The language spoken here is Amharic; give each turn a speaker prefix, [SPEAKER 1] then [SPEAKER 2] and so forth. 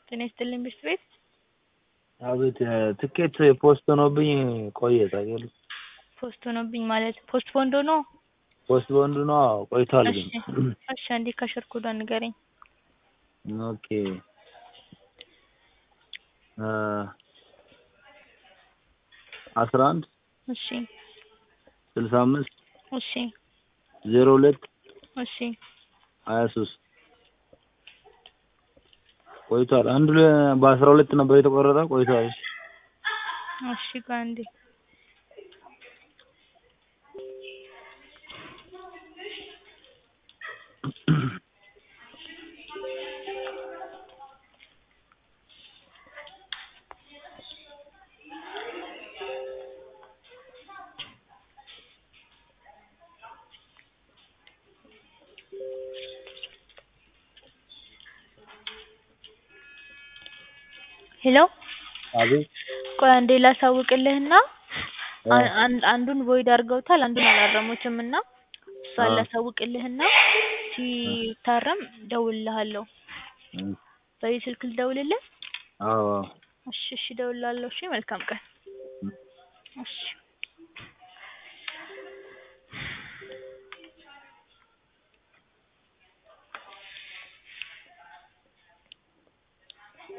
[SPEAKER 1] ጤና ይስጥልኝ ብርድ ቤት
[SPEAKER 2] አቤት ትኬት ፖስት ሆኖብኝ ቆየ ታውቂያለሽ?
[SPEAKER 1] ፖስት ሆኖብኝ ማለት ፖስት ፖንድ ሆኖ?
[SPEAKER 2] ፖስት ፖንድ ነው አዎ ቆይቷል ግን
[SPEAKER 1] እሺ አንዴ ካሸር ኮዷን ንገረኝ
[SPEAKER 2] ኦኬ አስራ አንድ
[SPEAKER 1] እሺ
[SPEAKER 2] ስልሳ አምስት
[SPEAKER 1] እሺ
[SPEAKER 2] ዜሮ ሁለት
[SPEAKER 1] እሺ
[SPEAKER 2] ሀያ ሶስት ቆይቷል አንዱ በአስራ ሁለት ነበር የተቆረጠው ቆይቷል እሺ
[SPEAKER 1] እሺ ቆይ አንዴ ሄሎ
[SPEAKER 2] አቤት
[SPEAKER 1] ቆይ አንዴ ላሳውቅልህና አንዱን ቮይድ አድርገውታል አንዱን አላረሙትም እና እሷን ላሳውቅልህና ሲታረም እደውልልሃለሁ በዚህ ስልክ ልደውልልህ
[SPEAKER 2] አዎ
[SPEAKER 1] እሺ እሺ እደውልልሃለሁ እሺ መልካም ቀን እሺ